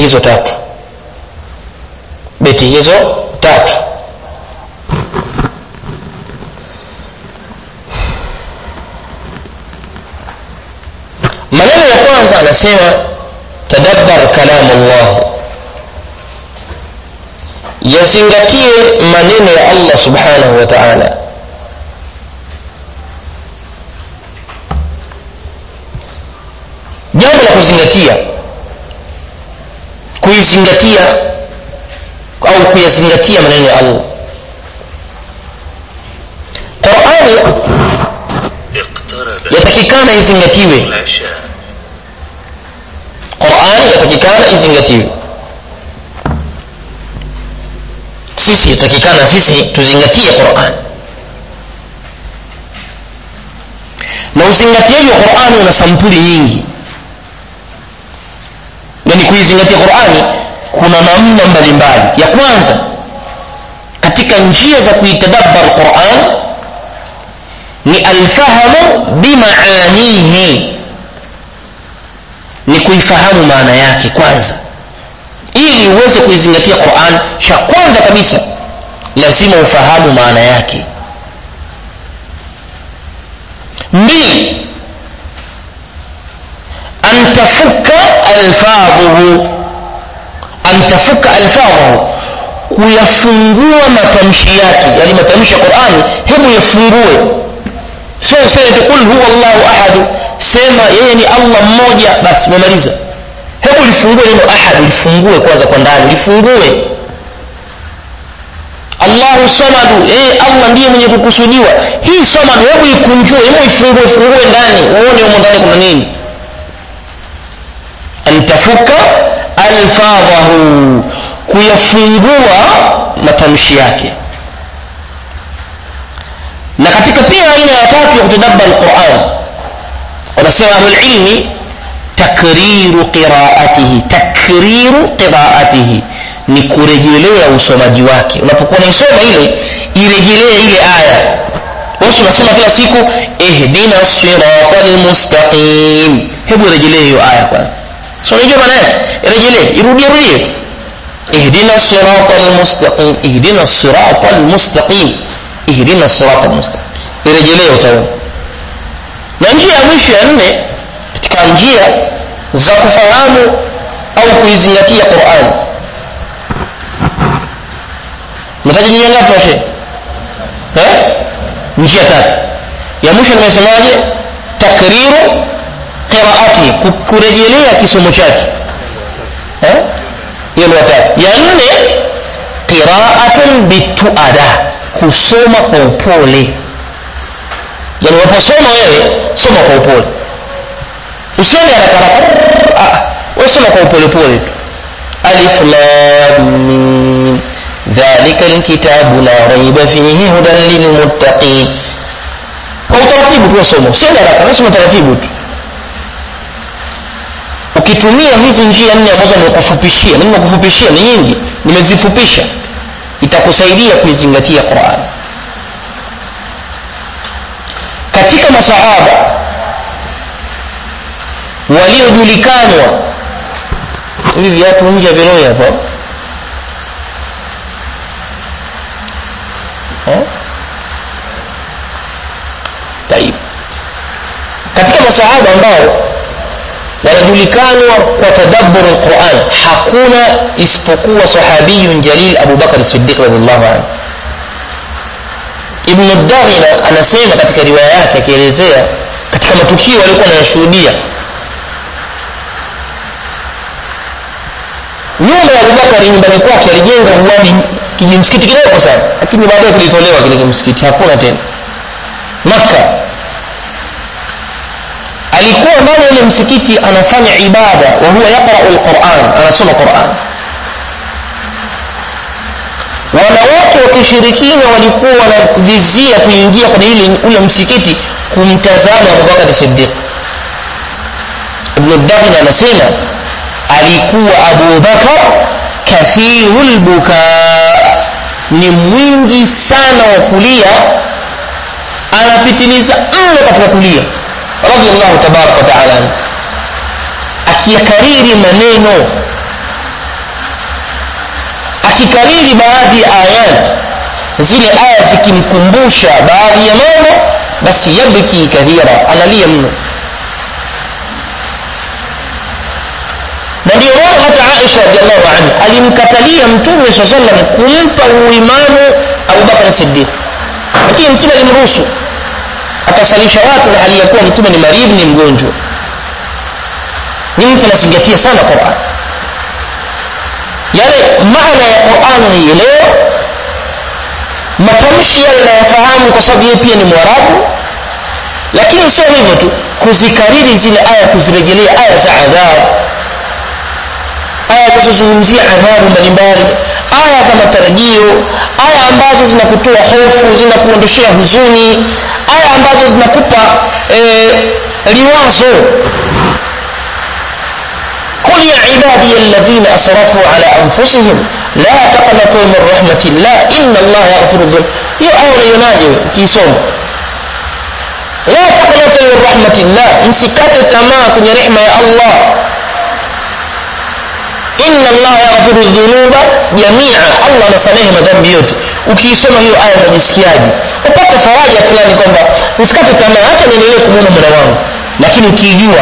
hizo tatu beti hizo tatu maneno ya kwanza anasema tadabbar kalamu llah yazingatie maneno ya allah subhanahu wa taala jambo la kuzingatia kuizingatia au kuyazingatia maneno ya allah qurani اقترب yatakikana izingatiwe العشاء qurani yatakikana izingatiwe sisi yatakikana sisi tuzingatie quran na uzingatiaji wa qurani una sampuli nyingi yani kuizingatia qurani kuna namna mbalimbali ya kwanza katika njia za kuitadabbar quran ni alfahamu bimaanihi ni kuifahamu maana yake kwanza ili uweze kuizingatia quran cha kwanza kabisa lazima ufahamu maana yake mbili an tafuka alfadhuhu an tafuka alfadhahu kuyafungua matamshi yake yani matamshi ya qurani hebu yafungue sio useme tu qul huwa llahu ahadu sema yeye ni allah mmoja basi umemaliza hebu lifungue neno ahad lifungue kwanza kwa ndani lifungue allahu samadu yeye allah ndiye mwenye kukusudiwa hii samadu hebu ikunjue hebu ifungue fungue ndani uone humo ndani kuna nini an tafuka alfadhahu kuyafungua matamshi yake na katika pia aina ya tatu ya kutadabbar lquran wanasema ahlulilmi takriru qiraatihi takriru qiraatihi ni kurejelea usomaji wake unapokuwa naisoma ile irejelee ile aya wasi unasema kila siku ihdina sirata lmustaqim hebu irejelee hiyo aya kwanza so unajua maana yake irejelee irudie rudie ihdina sirata lmustaqim ihdina sirata lmustaqim ihdina sirata lmustaqim irejelee utaona na njia ya mwisho ya nne katika njia za kufahamu au kuizingatia quran mtaja njia ngapi washe eh? njia tatu ya mwisho nimesemaje takriru qiraati ku- kurejelea kisomo chake eh? hiyo ni watatu ya nne qiraatun bituada kusoma kwa upole yani unaposoma wewe soma kwa upole usiende haraka haraka Ah, wewe soma kwa upole pole tu alif lam mim dhalika alkitabu la raiba fihi hudan lilmuttaqin kwa utaratibu tu wasoma usiende haraka wewe soma taratibu tu ukitumia hizi njia nne ambazo nimekufupishia mimi nimekufupishia ni nyingi nimezifupisha itakusaidia kuizingatia Qur'an katika masahaba waliojulikanwa hivi viatu nje viroi hapo Eh? Taib. katika masahaba ambao wanajulikanwa kwa tadabbur alquran hakuna isipokuwa sahabiyun jalil abu bakar siddiq radiallahu anhu ibnu daghina anasema katika riwaya yake akielezea katika matukio aliokuwa anayashuhudia nyuma ya abubakari nyumbani kwake alijenga uwani kijimsikiti kidogo sana lakini baadaye kilitolewa kile kimsikiti hakuna tena makka alikuwa ndani ya ile msikiti anafanya ibada wa huwa yaqrau lquran anasoma quran wanawake wa kishirikina walikuwa wanavizia kuingia kwenye ile ule msikiti kumtazama abubakari sidiq ibnu daghina anasema alikuwa abubakar kathiru lbuka ni mwingi sana wa kulia anapitiliza mno katika kulia radiallahu tabaraka wataala anhu akiyakariri maneno akikariri baadhi ya ayat zile aya zikimkumbusha baadhi ya mambo basi yabki kathira analia mno na ndio maana hata aisha radiallahu anha alimkatalia mtume saa salam kumpa uimamu abubakar sidiq lakini mtume alimruhusu akasalisha watu na hali ya kuwa mtume ni maridhi ni mgonjwa ni mtu anazingatia sana quran yale maana ya quran nielewa matamshi yale nayafahamu kwa sababu yeye pia ni mwarabu lakini sio hivyo tu kuzikariri zile aya kuzirejelea aya za adhabu aya zinazozungumzia adhabu mbalimbali aya za matarajio aya ambazo zinakutoa hofu zinakuondoshea huzuni aya ambazo zinakupa eh, liwazo قل يا عبادي الذين أسرفوا على أنفسهم لا تقنطوا من رحمة الله إن الله يغفر الذنوب hiyo aya unaionaje ukiisoma la taqnatu min rahmatillah msikate tamaa kwenye rehma ya allah inna allaha yaghfiru dhunuba jamia allah anasamehe madhambi yote ukiisoma hiyo aya unajisikiaje upate faraja fulani kwamba nisikate tamaa hata niendelee kumwona mola wangu lakini ukiijua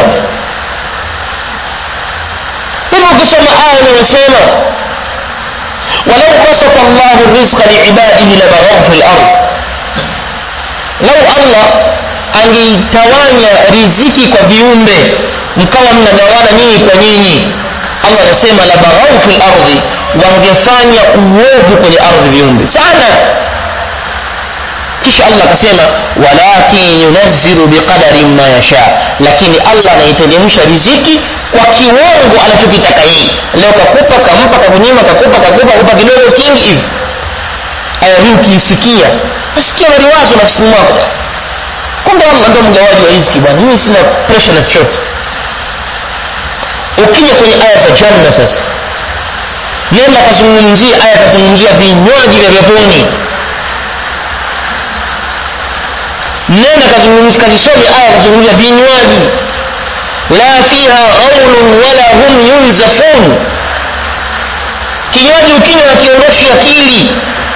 hivyo ukisoma aya inayosema walau basata llahu rizqa liibadihi labaghaw fi lard lau allah angeitawanya riziki kwa viumbe mkawa mnagawana nyinyi kwa nyinyi allah anasema labaghaw fi lardi wangefanya uovu kwenye ardhi viumbe sana kisha allah akasema walakin yunazzilu biqadarin ma yasha lakini allah anaiteremsha riziki kwa kiwango anachokitaka yeye leo kakupa kampa kakunyima kakupa kakupa kupa kidogo kingi hivi aya hii ukiisikia nasikia maliwazo nafsini mwako kumbe allah ndo mgawaji wa riziki bwana mimi sina presha na chochote ukija kwenye aya za janna sasa nenda kazungumzia aya kazungumzia vinywaji vya peponi nenda kazungumzia kazisome aya kazungumzia vinywaji la fiha ghaulun wala hum yunzafun kinywaji ukinywa na kiondoshi akili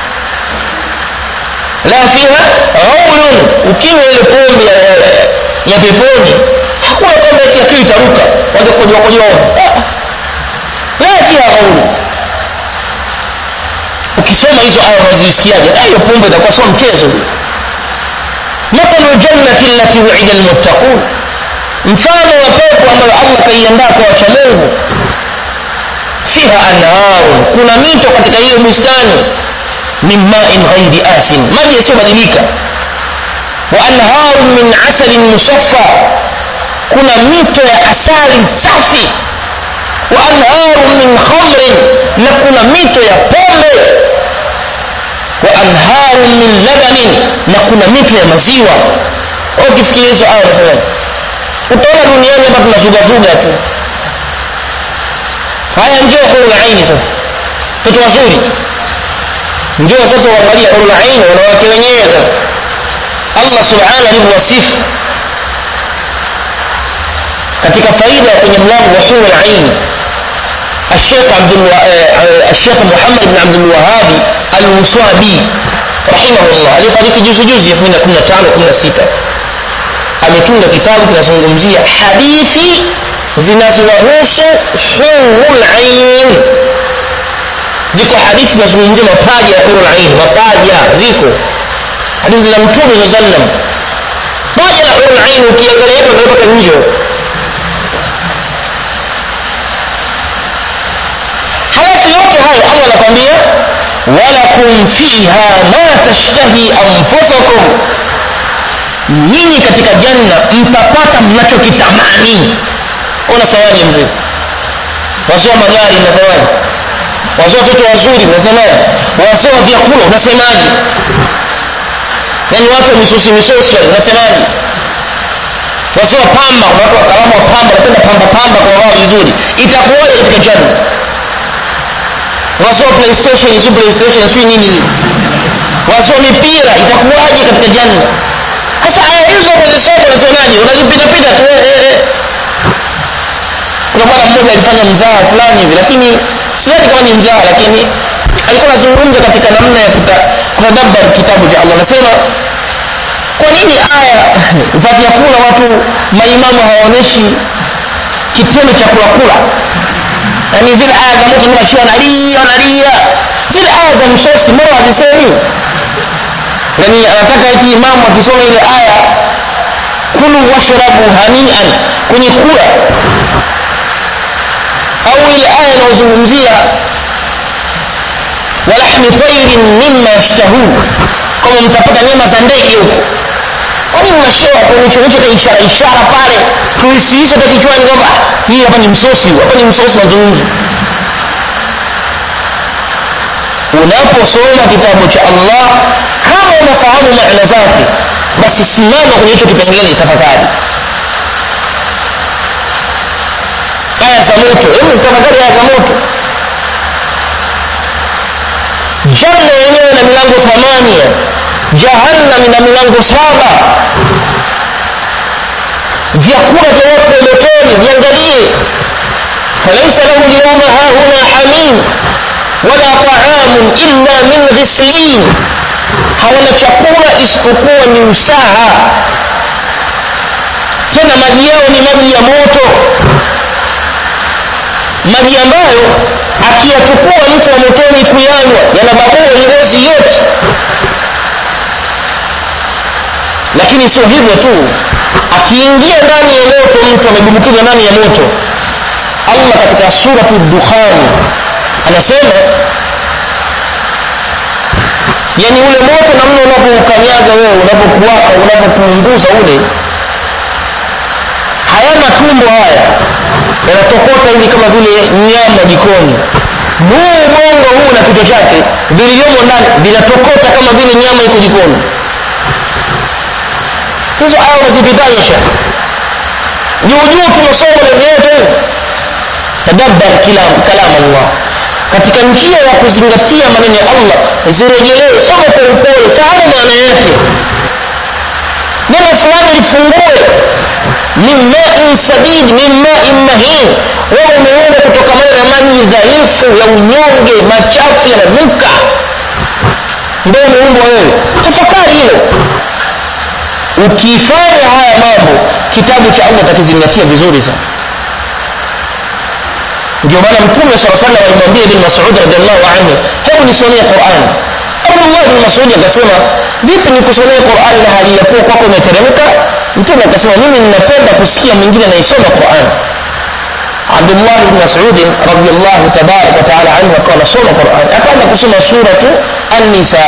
la fiha ghaulun ukinywa ile pombe ya, ya, ya peponi hakuna kwamba eti akili itaruka wajakojoakojoa la fiha ghaulun ukisoma hizo aya unazisikiaje hiyo pombe itakuwa sio mchezo mathalu ljannati allati wuida lmuttaqun mfano wa pepo ambayo allah kaiandaa kwa wacha mungu fiha anharun kuna mito katika hiyo bustani min main ghairi asin maji yasiyobadilika wa anharun min asalin musaffa kuna mito ya asali safi wa anharun min khamrin na kuna mito ya pombe wa anharun min labanin na kuna mito ya maziwa ukifikiria hizo aya unasemaje utaona duniani hapa tunazugazuga tu haya njoo hurul aini sasa toto wazuri njoo sasa uangalia hurul aini wanawake wenyewe sasa allah subhanahu alivyowasifu katika faida kwenye mlango wa hurul aini الشيخ عبد الو... الشيخ محمد بن عبد الوهاب الوصابي رحمه الله alifariki juzi juzi 2015 16 ametunga kitabu kinazungumzia hadithi zinazowahusu hurul ain ziko hadithi zinazungumzia mapaja ya hurul ain mapaja ziko hadithi za mtume saa sallam paja la hurul ain ukiangalia hapo mpaka nje halafu yote hayo allah anakwambia walakum fiha ma tashtahi anfusakum nyinyi katika janna mtapata mnachokitamani unasemaje mzee wasoa magari unasemaje wasoa watoto wazuri unasemaje wasoa vyakula unasemaje yaani watu wa misosi misosi unasemaje wasoa pamba kuna watu wakalamu wa pamba napenda pamba pamba kwa wao vizuri itakuwaje katika janna wasoa playstation si playstation si nini wasoa mipira itakuwaje katika janna sasa aya hizo unazisoma unazionaje unazipitapita tu eh, eh, eh. kuna bwana mmoja alifanya mzaha fulani hivi lakini sidhani kama ni mzaha lakini alikuwa anazungumza katika namna ya kutadabbar kitabu cha allah anasema kwa nini aya za vyakula watu maimamu hawaonyeshi kitendo cha kulakula yaani zile aya za moto mnashia wanalia wanalia zile aya za msosi mbona hazisemi yani anataka eti imamu akisoma ile aya kulu washrabu hanian kwenye kula au ile aya inayozungumzia walahmi tairin mima yashtahun kama mtapata nyama za ndege huko kwani mnashewa kunichonisha ta ishara ishara pale tuisiishe ta kichwani kwamba hii hapa ni msosi hapa ni msosi mazungumzo unaposoma kitabu cha allah kama unafahamu maana zake basi simama kwenye hicho kipengele tafakari aya za moto hebu zitafakari aya za moto janna yenyewe na milango thamania jahannam na milango saba vyakula vya watu wa motoni viangalie falaisa lahu lyauma hahuna hamim wala taamun illa min ghislin hawana chakula isipokuwa ni usaha tena maji yao ni maji ya moto maji ambayo akiyachukua mtu wa motoni kuyanywa yanababua ngozi yote lakini sio hivyo tu akiingia ndani ya moto mtu amedumbukizwa ndani ya moto allah katika suratu dukhani anasema yani ule moto namna unavyoukanyaga wewe unavyokuwaka unavyokuunguza ule hayana tumbo haya yanatokota hivi kama vile nyama jikoni huu ubongo huu na kichwa chake vilivyomo ndani vinatokota kama vile nyama iko jikoni hizo aya unazipitaje sha juujuu tunasoma lezeyote tadabbar kalam allah katika njia ya kuzingatia maneno ya allah zirejelee soma kwa upole fahamu maana yake neno fulani lifungue min main sadid min main mahin wewe umeunda kutokamana na maji dhaifu ya unyonge machafu yananuka ndio umeumbwa wewe tafakari hilo ukifanya haya mambo kitabu cha allah utakizingatia vizuri sana ndio maana mtume saa salam alimwambia ibn masud radiallahu anhu hebu nisomee quran abdullah bn masudi akasema vipi nikusomee quran na hali ya kuwa kwako imeteremka mtume akasema mimi ninapenda kusikia mwingine anaisoma quran abdullah bn masudi radiallahu tabaraka wataala anhu akawa anasoma quran akaanza kusoma suratu annisa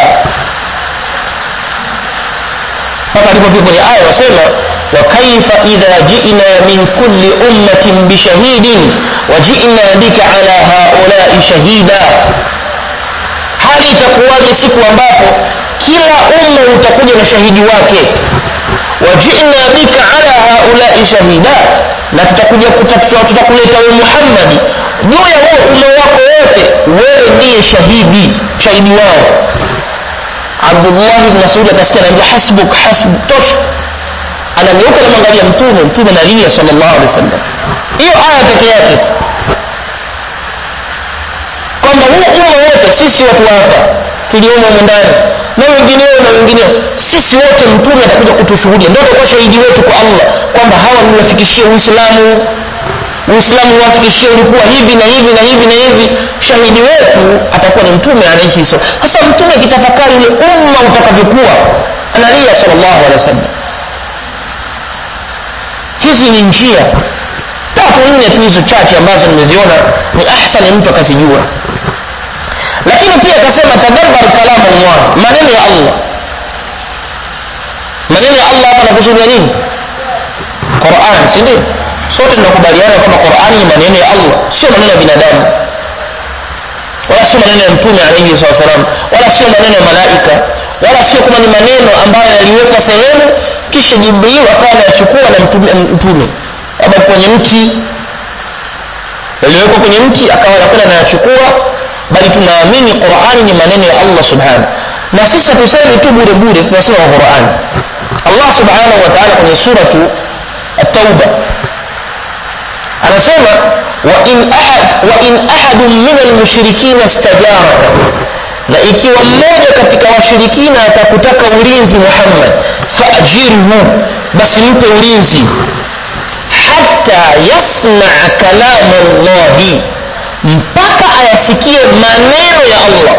mpaka alipofika kwenye aya wasema وكيف إذا جئنا من كل أمة بشهيد وجئنا بك على هؤلاء شهيدا hali itakuwaje siku ambapo kila umma utakuja na shahidi wake wajina bika ala haulai shahida na tutakuja tutakuleta we muhammadi juu ya huo umma wako wote wewe ndiye shahidi shahidi wao abdullahi bn masudi akasikia naambia hasbuk hasbuk tosha anageuka namwangalia mtume mtume nalia salllahu alehi wasallam hiyo aya peke yake kwamba huu umma wote sisi watu hapa tuliomo humu ndani na wengineo na wengineo sisi wote mtume atakuja kutushuhudia ndio atakuwa shahidi wetu kwa allah kwamba hawa niwafikishie uislamu uislamu wafikishie ulikuwa hivi na hivi na hivi na hivi shahidi wetu atakuwa ni mtume alaihi sasa mtume akitafakari ule umma utakavyokuwa analia salllahu alehi wasallam hizi ni njia tatu nne tu hizo chache ambazo nimeziona ni ahsani mtu akazijua lakini pia akasema tadabbar kalamu llah maneno ya allah maneno ya allah hapa nakusudia nini quran si ndio sote tunakubaliana kwamba qurani ni maneno ya allah sio maneno ya binadamu wala sio maneno ya mtume alaihi saa salam wala sio maneno ya malaika wala sio kama ni maneno ambayo yaliwekwa sehemu kisha jibril akawa anayachukua na mtume, mtume labda kwenye mti yaliwekwa kwenye mti akawa anakwenda anayachukua bali tunaamini qurani ni maneno ya allah subhanahu na sisi hatusemi tu bure bure tunasema wa qurani allah subhanahu wa taala kwenye suratu التوبة anasema wain ahad, wa ahadun min almushrikina stajaraka na ikiwa mmoja katika washirikina atakutaka ulinzi muhammad faajirhu basi mpe ulinzi hata yasmaa kalama llahi mpaka ayasikie maneno ya allah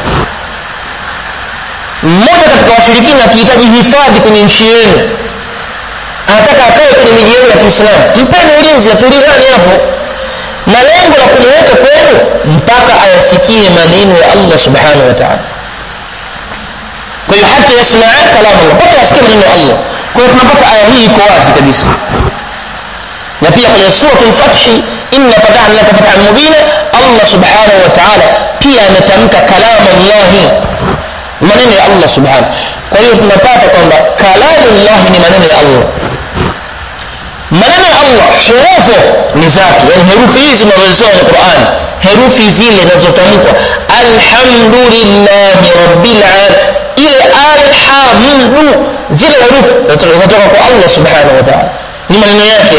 mmoja katika washirikina akihitaji hifadhi kwenye nchi yenu anataka akae kwenye miji yenu ya kiislamu mpeni ulinzi atulizani hapo na lengo la kumuweka kwenu mpaka ayasikie maneno ya allah subhanahu wa taala kwa hiyo hata yasmaa kalamu allah mpaka ayasikie maneno ya allah kwa hiyo tunapata aya hii iko wazi kabisa na pia kwenye surat lfathi inna fatahna laka fathan mubina allah subhanahu wa taala pia ametamka kalamu llahi maneno ya allah subhanahu kwa hiyo tunapata kwamba kalamu llahi ni maneno ya allah maneno ya allah hurufu ni zake yani herufi hizi zinazosoma kwenye quran herufi zile zinazotamkwa alhamdulillahi rabbil alamin ile alhamdu zile herufi zinatoka kwa allah subhanahu wa taala ni maneno yake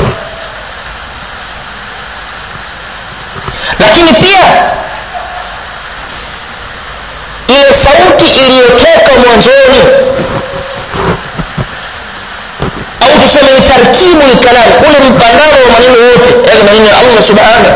lakini pia ile sauti iliyotoka mwanzoni au tuseme ni tarkibu lkalam ule mpangano wa maneno yote yale maneno ya allah subhanahu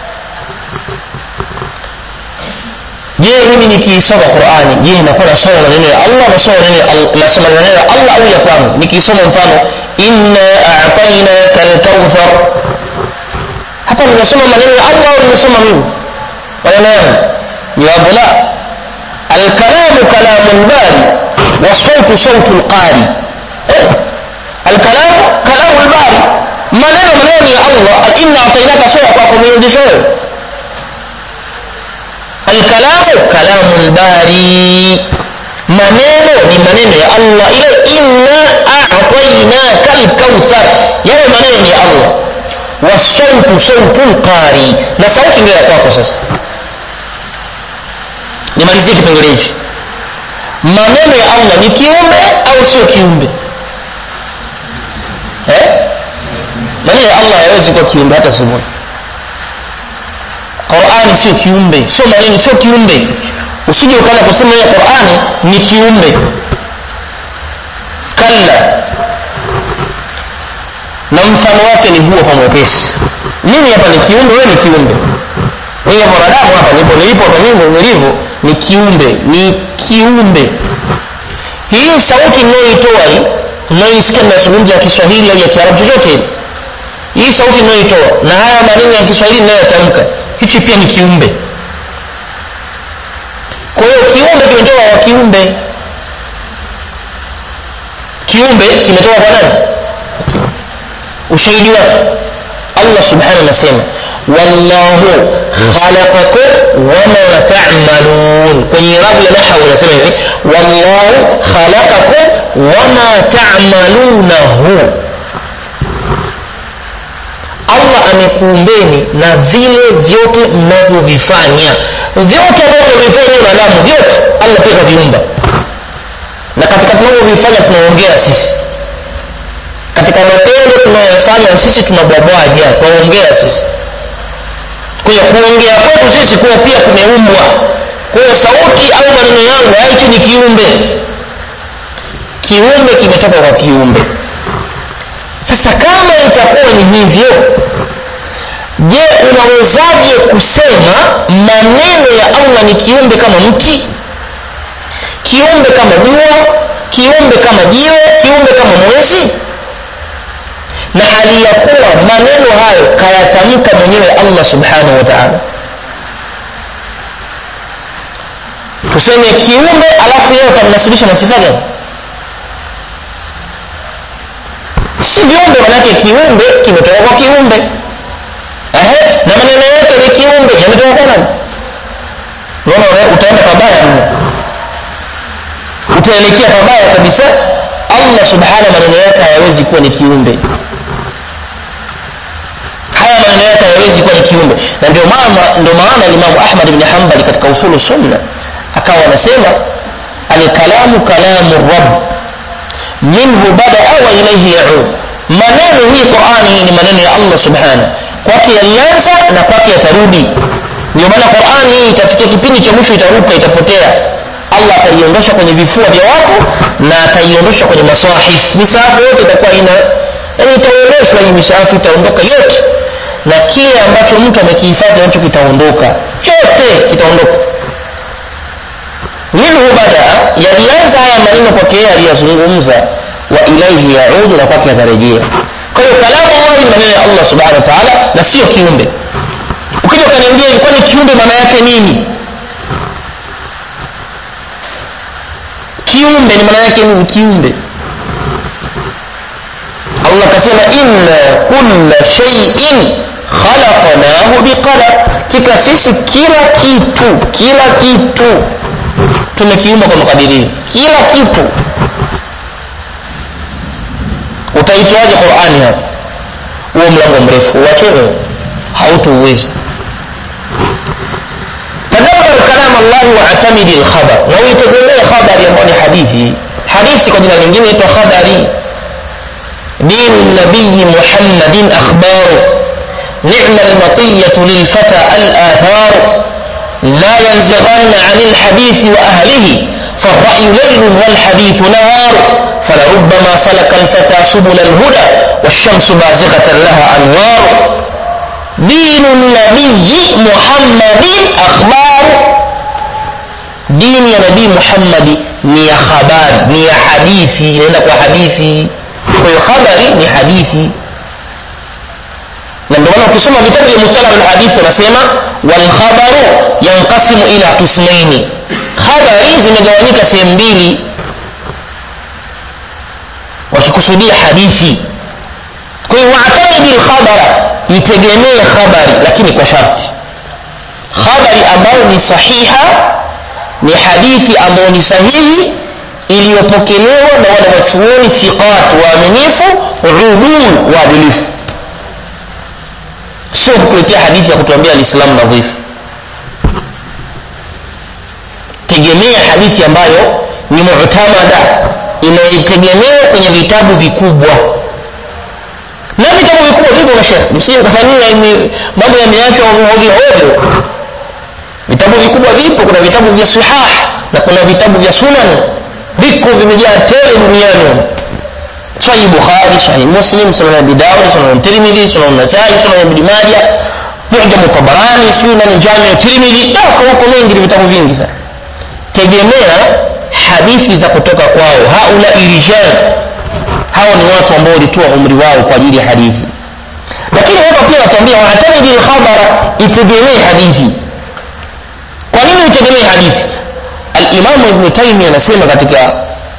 je mimi nikiisoma qurani je nakuwa nasoma maneno ya allah nasoma nasoma maneno ya allah au ya kwangu nikiisoma mfano inna atainaka lkauthar hapa nimesoma maneno ya allah au nimesoma mimi maneno yangu jawabu la alkalamu kalamu lbari wasautu sautu lqari alkalamu kalamu lbari maneno maneno ya allah inna atainaka sura kwako umeonyesha wewe alkalamu kalamu lbari maneno ni maneno ya allah ile inna atainaka lkauthar yale maneno ni ya allah wasautu sautu lqari na sauti ndio ya kwako sasa nimalizie kipengele hichi maneno ya allah ni kiumbe au sio kiumbe eh? maneno ya allah hayawezi kuwa kiumbe hata siku moja qurani sio kiumbe sio maneno sio kiumbe usije ukaanza kusema hiyo qurani ni kiumbe kalla na mfano wake ni huo pa mwepesi mimi hapa ni kiumbe wewe ni kiumbe mimi mwanadamu hapa nipo nilipo hapa mimi nilivyo ni kiumbe ni kiumbe hii sauti ninayoitoa hii mnayoisikia ninazungumza ya kiswahili au ya kiarabu chochote hili hii sauti ninayoitoa na haya maneno ya kiswahili ninayotamka hichi pia ni kiumbe kwa hiyo kiumbe kimetoka kwa kiumbe kiumbe kimetoka kwa nani ushahidi wake allah subhanahu anasema wallahu khalaqakum wama tamalun kwenye irabu ya nahawu inasema hivi wallahu khalaqakum wama tamalunahu allah amekuumbeni na vile vyote mnavyovifanya vyote ambavyo mnavyofanya wanadamu vyote allah pia kaviumba na katika tunavyovifanya tunaongea sisi katika matendo tunayofanya sisi tunabwabwaja twaongea sisi kwa hiyo kuongea kwetu sisi kuwa pia kumeumbwa kwa hiyo sauti au maneno yangu haichi ni kiumbe kiumbe kimetoka kwa kiumbe sasa kama itakuwa ni hivyo je unawezaje kusema maneno ya allah ni kiumbe kama mti kiumbe kama jua kiumbe kama jiwe kiumbe kama mwezi na hali ya kuwa maneno hayo kayatamka mwenyewe allah subhanahu wa taala tuseme kiumbe alafu yeye utamnasibisha na sifa gani si viumbe manake kiumbe kimetoka kwa kiumbe Ehe, na maneno yote ni kiumbe yametoka kwa nani unaona utaenda pabaya mno utaelekea pabaya kabisa allah subhanahu maneno yake hayawezi kuwa ni kiumbe haya maneno yake hayawezi kuwa ni kiumbe na ndio maana ndio maana limamu ahmad bni hambali katika usulu sunna akawa anasema alkalamu kalamu rab minhu badaa wa ilaihi yaud maneno hii qurani hii ni maneno ya allah subhanahu kwake yalianza na kwake yatarudi ndio maana qurani hii itafikia kipindi cha mwisho itaruka itapotea allah ataiondosha kwenye vifua vya watu na ataiondosha kwenye masahif misahafu yote itakuwa ina yani itaondoshwa hii misahafu itaondoka yote na kile ambacho mtu amekihifadhi nacho kitaondoka chote kitaondoka minhu badaa yalianza haya maneno kwake yeye aliyazungumza wa ilaihi yaudu na kwake yatarejea kwa hiyo kalamu llahi ni maneno ya allah subhanahu wa taala na sio kiumbe ukija ukaniambia ilikuwa ni kiumbe maana yake nini kiumbe ni maana yake nini kiumbe allah akasema inna kulla shaiin khalaqnahu biqadar kika sisi kila kitu kila kitu tumekiumba kwa makadirio kila kitu utaitwaje qurani hapa huo mlango mrefu uachewe hautouweza tadabbar kalam allahi waatamidi lkhabar na uitegemee khabari ambayo ni hadithi hadithi kwa jina lingine itwa khabari dinu nabiyi muhammadin akhbaru نعم المطية للفتى الآثار لا ينزغن عن الحديث وأهله فالرأي ليل والحديث نهار فلربما سلك الفتى سبل الهدى والشمس بازغة لها أنوار دين النبي محمد أخبار دين يا نبي محمد ni ya habari ni ya hadithi inaenda kwa hadithi kwa hiyo khabari ni hadithi na ndio maana ukisoma vitabu vya mustalah alhadithi wanasema walkhabaru yanqasimu ila qismaini khabari zimegawanyika sehemu mbili wakikusudia hadithi kwa hiyo waatamidi lkhabara itegemee khabari lakini kwa sharti khabari ambayo ni sahiha ni hadithi ambayo ni sahihi iliyopokelewa na wale wachuoni thiqat waaminifu udul waadilifu sio kukuletea hadithi ya kutuambia alislamu nadhifu tegemea hadithi ambayo ni mutamada inayetegemewa kwenye vitabu vikubwa na vitabu vikubwa vipo mashekh msije kasania mambo yameachwa ovyo ovyo vitabu vikubwa vipo kuna vitabu vya sihah na kuna vitabu vya sunan viko vimejaa tele duniani sahih bukhari sahih muslim sunan abi daud sunan tirmidhi sunan nasai sunan ibn majah mu'jam tabarani sunan jami tirmidhi tako huko mengi vitabu vingi sana tegemea hadithi za kutoka kwao haula rijal hao ni watu ambao walitoa umri wao kwa ajili ya hadithi lakini hapa pia watuambia waatamidi lkhabara itegemee hadithi kwa nini itegemee hadithi alimamu ibnu taimi anasema katika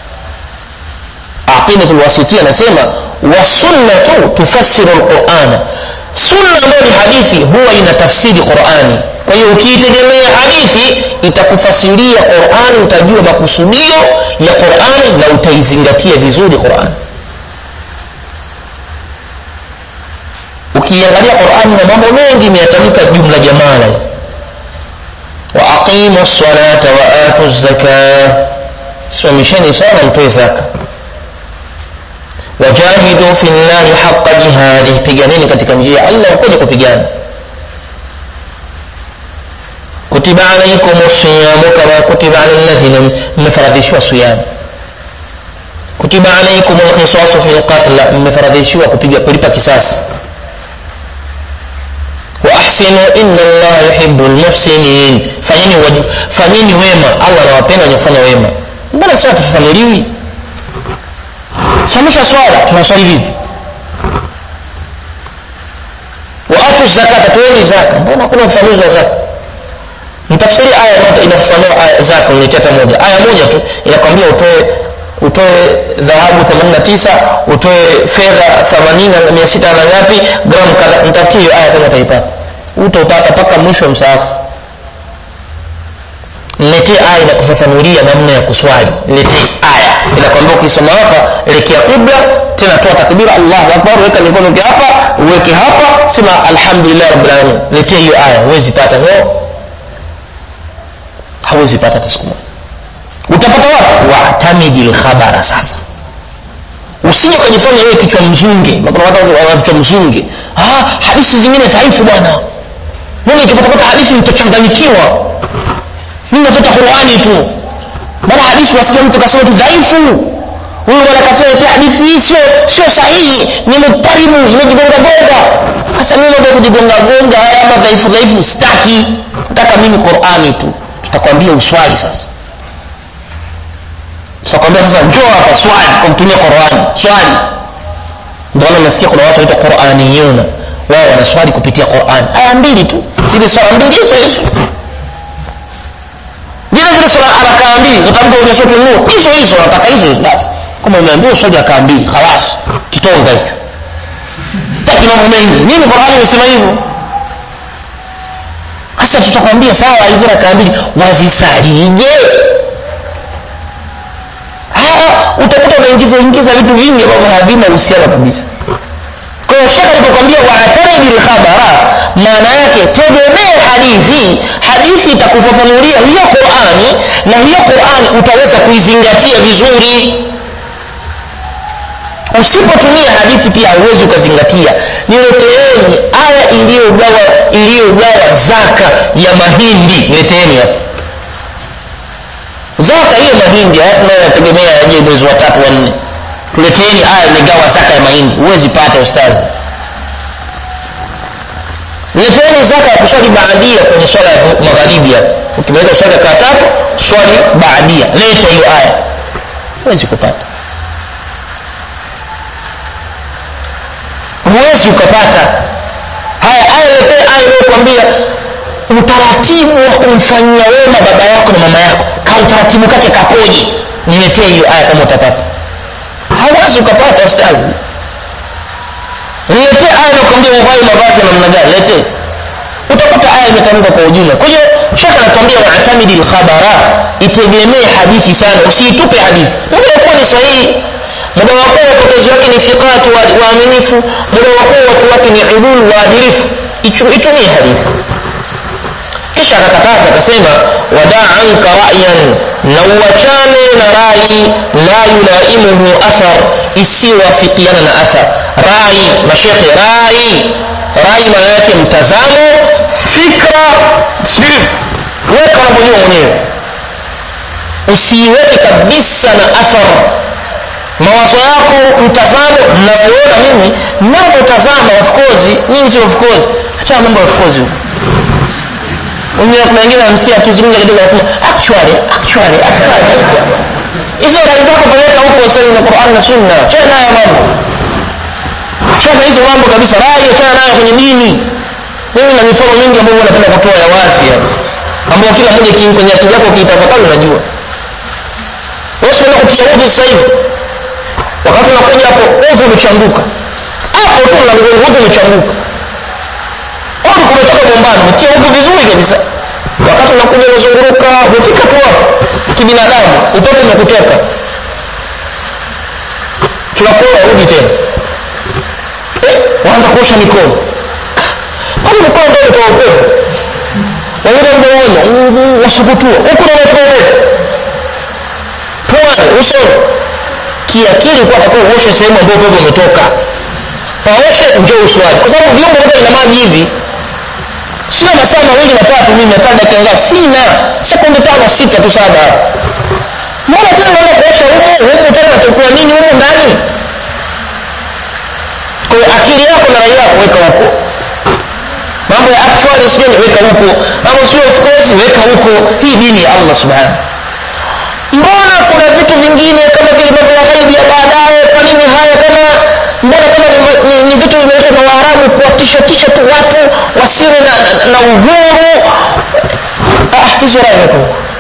aqidatu lwasitia anasema wasunnatu tufassiru lqurana sunna ambayo ni hadithi huwa ina tafsiri qurani kwa hiyo ukiitegemea hadithi itakufasiria qurani utajua makusudio ya qurani na utaizingatia vizuri qurani ukiangalia qurani na mambo mengi imeyatamika jumla jamala waaqimu lsalata waatu zaka simamisheni sana mtoe zaka wajahidu fi llahi haqa jihadih piganeni katika njia ya allah ukweli kupigana kutiba alaikum siyamu kama kutiba ala ladhina mmefaradhishiwa siyamu kutiba alaikum lkhisasu fi lqatla mmefaradhishiwa kupiga kulipa kisasi waahsinu ina llaha yuhibu lmuhsinin fanyeni, waj- fanyeni wema allah anawapenda wenye kufanya wema mbona sasa tufafanuliwi samisha swala tunaswali vipi waatu zakata toeni zaka mbona hakuna ufafanuzi wa zaka mtafsiri aya moja inafafanua aya zaka niletea hata moja aya moja tu inakwambia utoe utoe dhahabu 89 utoe fedha 80 na 600 na ngapi gramu kadha mtafutie hiyo aya kama utaipata utaupata mpaka mwisho wa msaafu niletee aya inakufafanulia namna ya kuswali niletee aya inakwambia ukisoma hapa elekea qibla tena toa takbira allahu akbar weka mikono yake hapa uweke hapa sema alhamdulillah rabbil alamin niletee hiyo aya huwezi pata no hawezi pata hata siku moja utapata wapi waatamidi lkhabara sasa usije ukajifanya wewe kichwa mzunge kuna watu wana vichwa mzunge ah, hadithi zingine dhaifu bwana mimi nikipatapata hadithi nitachanganyikiwa mimi nafuata qurani tu bana hadithi wasikia mtu kasema tu dhaifu huyu bwana kasema eti hadithi hii sio sio sahihi ni mutarimu imejigonga gonga sasa mimi mambo ya kujigonga gonga haya ama dhaifu dhaifu sitaki nataka mimi qurani tu tutakwambia uswali sasa tutakwambia sasa njoo hapa swali kwa kutumia qurani swali ndio maana nasikia kuna watu waitwa quraniyuna wao wanaswali kupitia qurani aya mbili tu zile swala mbili hizo hizo vile vile swala rakaa mbili utamka kwenye sura nur hizo hizo nataka hizo hizo basi kama umeambiwa swali rakaa mbili khalas kitonga hicho taki mambo mengi nini qurani imesema hivyo sasa tutakwambia sawa hizo rakaa mbili wazisalije utakuta unaingiza ingiza vitu vingi ambavyo havina uhusiano kabisa kwa hiyo shekh alipokwambia waataridi lkhabara maana yake tegemee hadithi hadithi itakufafanulia hiyo qurani na hiyo qurani utaweza kuizingatia vizuri usipotumia hadithi pia hauwezi ukazingatia nileteeni aya iliyogawa iliyogawa zaka ya mahindi nileteeni hapa zaka hiyo mahindi nayoyategemea yaje mwezi wa tatu wa nne tuleteeni aya imegawa zaka ya mahindi huwezi pata ustazi leteni zaka ya kuswali baadia kwenye swala ya magharibi hapo ukimaliza swali kaa tatu swali baadia leta hiyo aya huwezi kupata huwezi ukapata haya aya letee aya inayokwambia utaratibu wa kumfanyia wema baba yako na mama yako ka utaratibu kake kapoje niletee hiyo aya kama utapata hawezi ukapata ustazi niletee aya nakwambia uvae mavazi ya namna gani letee utakuta aya imetamka kwa ujumla kwa hiyo shekh anakwambia waatamidi lkhabara itegemee hadithi sana usiitupe hadithi muda wakuwa ni sahihi muda wakuwa wapokezi wake ni fiqatu waaminifu muda wakuwa watu wake ni udulu waadilifu itumie hadithi kisha akakataza akasema wadaa anka rayan na uachane na rai la yulaimuhu athar isiyowafikiana na athar rai mashekhe rai rai maana yake mtazamo fikra weka unavyojua mwenyewe usiiweke kabisa na athar mawazo yako mtazamo mnavyoona mimi navyotazama of course nyinyi sio of course achana mambo of course huko wengine kuna wengine namsikia akizungumza kidogo anasema actually actually actually hizo rai zako peleka huko sasa na Qur'an na Sunna chana nayo mambo chana hizo mambo kabisa rai chana nayo kwenye dini mimi na mifano mingi ambayo napenda kutoa ya wazi hapa ambayo kila mmoja kwenye akili yako kiitafakari unajua wewe unaenda kutia udhu sasa hivi wakati unakuja hapo udhu umechanguka hapo tu na udhu umechanguka udhu kumetoka bombani umetia udhu vizuri kabisa wakati unakuja unazunguruka umefika tu hapo kibinadamu upepo umekutoka tunakuwa rudi tena eh, waanza kuosha mikono kwani mikono ndio umetoa upepo wengine mdomoni wasukutua huku na unatoka upepo puani usoni kiakili kuwa atakuwa uoshe sehemu ambayo upepo umetoka paoshe njoo uswali kwa sababu viungo vyote vina maji hivi sina masaa mawili matatu mimi hata dakika ngapi sina sekunde tano sita tu saba mbona tena naenda kuosha huko huku tena natakuwa nini huko ndani kwa hiyo akili yako na rai yako weka huko mambo ya actually sijui weka huko mambo sio of course weka huko hii dini ya Allah subhanahu mbona kuna vitu vingine kama vile mambo ya ghaibi ya baadaye kwa nini haya kama mbona kama ni, ni, ni vitu vimeletwa na waarabu kuwatisha tisha tu watu wasiwe na, na, na uhuru ah, hizo rai weko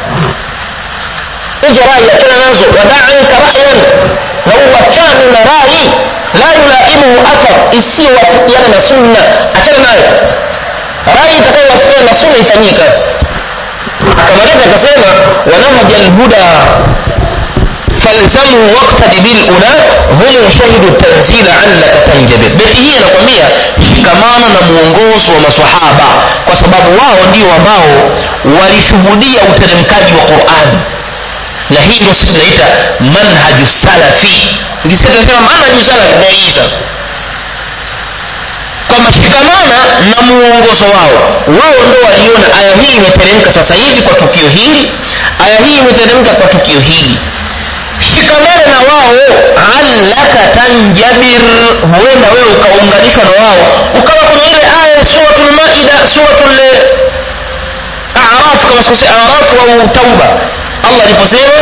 hizo rai achana nazo wadaanka rayan na uwachane na rai la yulaimuhu athar isiyowafikiana na sunna achana nayo rai itakayowafikiana na sunna ifanyie kazi akamaliza akasema wanahaja lhuda falzamhu waktadi bilula hum shahidu tanzila allaka tanjabir beti hii anakwambia shikamana na mwongozo wa masahaba kwa sababu wao ndio ambao walishuhudia uteremkaji wa qurani na hii ndio sisi tunaita manhaju salafi ukisikia tunasema manhaju salafi ndio hii sasa kwamba shikamana na muongozo wao wao ndo waliona aya hii imeteremka sasa hivi kwa tukio hili aya hii imeteremka kwa tukio hili shikamana na wao allaka tanjabir huenda wewe ukaunganishwa na wao ukawa kwenye ile aya ya suratul maida suratul araf kama sikusi araf au tauba allah aliposema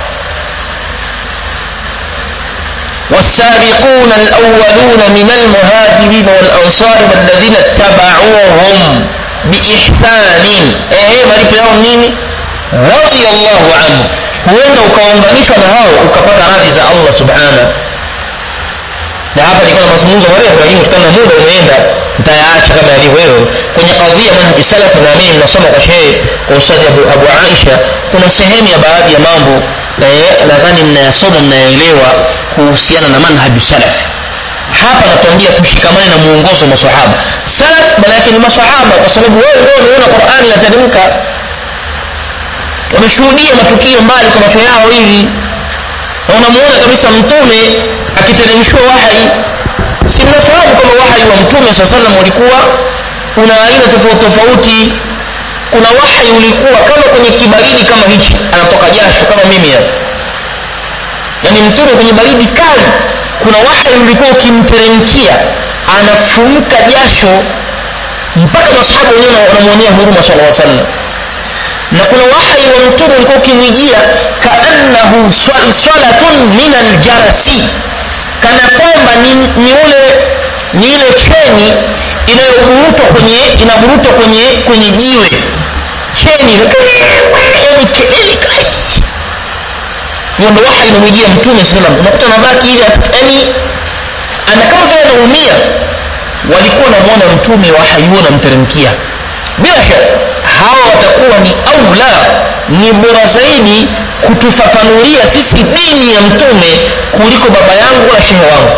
والسابقون الأولون من المهاجرين والأنصار والذين اتبعوهم بإحسان إيه malipo yao nini رضي الله عنه huenda ukaunganishwa na hao ukapata radhi za allah subhana na hapa nilikuwa na mazungumzo marefu lakini kutokana na muda umeenda nitayaacha kama yalivyo hivyo kwenye kadhia manhaji salafi naamini mnasoma kwa shehe kwa ustadi abu, abu aisha kuna sehemu ya baadhi ya mambo nadhani mnayasoma mnayaelewa kuhusiana na manhaju salafi hapa natuambia tushikamane na muongozo wa masahaba salaf maana yake ni masahaba kwa sababu wao ndio wameona qurani inateremka wameshuhudia matukio mbali kwa macho yao hivi na unamuona kabisa mtume akiteremshwa wahai si mnafahamu kwamba wahai wa mtume saa salam ulikuwa una aina tofauti tofauti kuna wahai ulikuwa kama kwenye kibaridi kama hichi anatoka jasho kama mimi hapa yaani mtume kwenye baridi kali kuna wahai ulikuwa ukimteremkia anafurika jasho mpaka masahaba wenyewe wanamwonea huruma sala salam na kuna wahyi wa mtume ulikuwa ukimwijia kaannahu salatun min aljarasi kana kwamba ni, ni ule ni ile cheni inayoburutwa kwenye inaburutwa kwenye kwenye jiwe cheni yani kelele kali hiyo ndo wahyi inamwijia mtume sallam unakuta mabaki ile yani ana kama vile anaumia walikuwa namwona mtume wahyi huo namteremkia bila shaka hawa watakuwa ni aula ni bora zaidi kutufafanulia sisi dini ya mtume kuliko baba yangu wala shehe wangu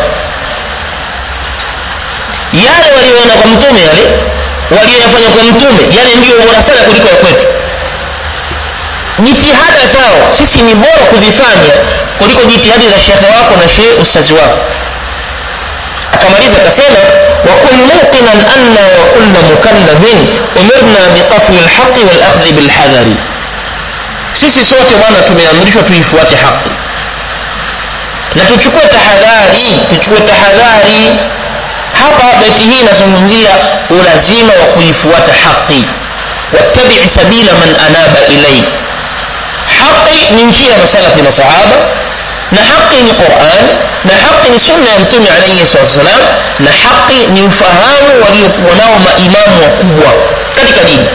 yale walioona kwa mtume yale walioyafanya kwa mtume yale ndiyo bora sana kuliko ya kwetu jitihada zao sisi ni bora kuzifanya kuliko jitihadi za shekhe wako na shehe ustazi wako akamaliza akasema wakun muqinan anna wa kulla mukallafin umirna biqafli lhaqi walakhdhi bilhadhari sisi sote bwana tumeamrishwa tuifuate haqi na tuchukue tahadhari tuchukue tahadhari hapa beti hii inazungumzia ulazima wa kuifuata haqi wattabii sabila man anaba ilai haqi ni njia ya masalafi na sahaba na haki ni quran na haki ni sunna ya mtume alaihi salatu wassalam na haki ni ufahamu waliokuwa nao maimamu wakubwa katika dini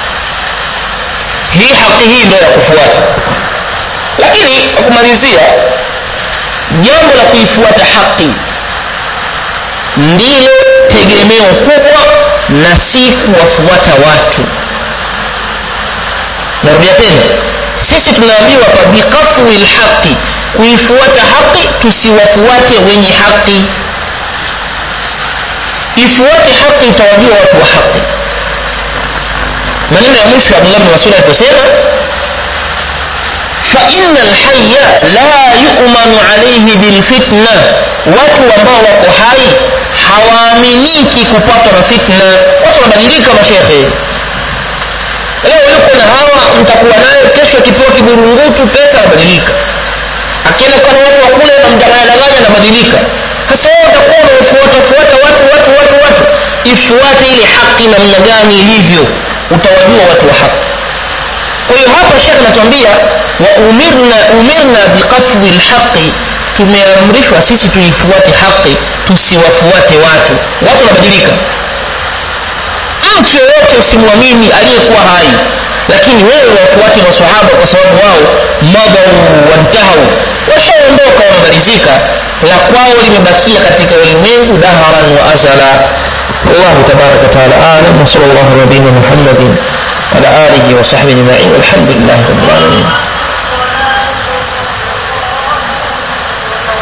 hii haki hii ndio ya kufuata lakini kwa kumalizia jambo la kuifuata haki ndilo tegemeo kubwa na si kuwafuata watu narudia tena sisi tunaambiwa hapa biqafwi lhaqi kuifuata haki tusiwafuate wenye haki ifuate haki utawajua watu wa haki maneno ya mwisho abdullah bni masud aliposema faina lhaya la yumanu alaihi bilfitna watu ambao wako hai hawaaminiki kupatwa na fitna watu wanabadilika mashekhe leo yuko na hawa mtakuwa naye kesho akipewa kiburungutu pesa anabadilika akienda kwa watu wa kule namdanganyadanganya anabadilika hasa wewe utakuwa unafuatafuata watu watu watu watu ifuate ile haki namna gani ilivyo utawajua watu wa haki kwa hiyo hapa shekh anatuambia wa umirna umirna biqafwi lhaqi tumeamrishwa sisi tuifuate haki tusiwafuate watu watu wanabadilika mtu yoyote usimwamini aliyekuwa hai lakini wewe wafuate masahaba kwa sababu wao madau wantahau washaondoka wamemalizika la kwao limebakia katika ulimwengu daharan wa azala wallahu tabaraka wataala alam wasala llahu nabina muhammadin وعلى آله وصحبه أجمعين والحمد لله رب العالمين